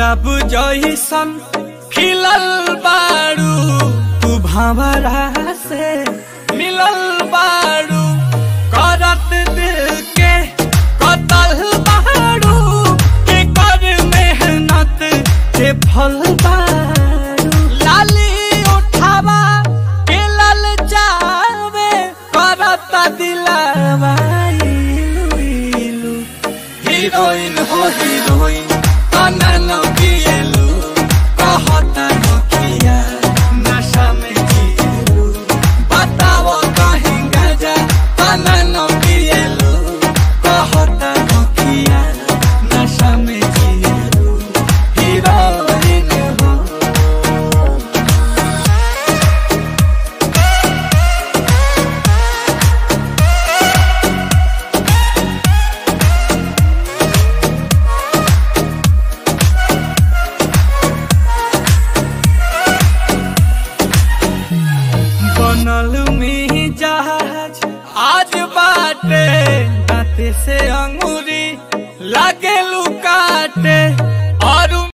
गुलाब जइसन खिलल बारू तू भंवरा से मिलल बारू करत दिल के कतल बारू के कर मेहनत के फल बारू लाली उठावा के लल जावे करत दिलावा इलू इलू हीरोइन हो हीरोइन अननो किएलु कहता नोकिया नशा में जिएलु बताओ कहीं गजा अननो किएलु कहता नोकिया नशा में जिएलु हीरोइन हो बनल में जहाज आज बाटे दाते से अंगूरी लागे लुकाटे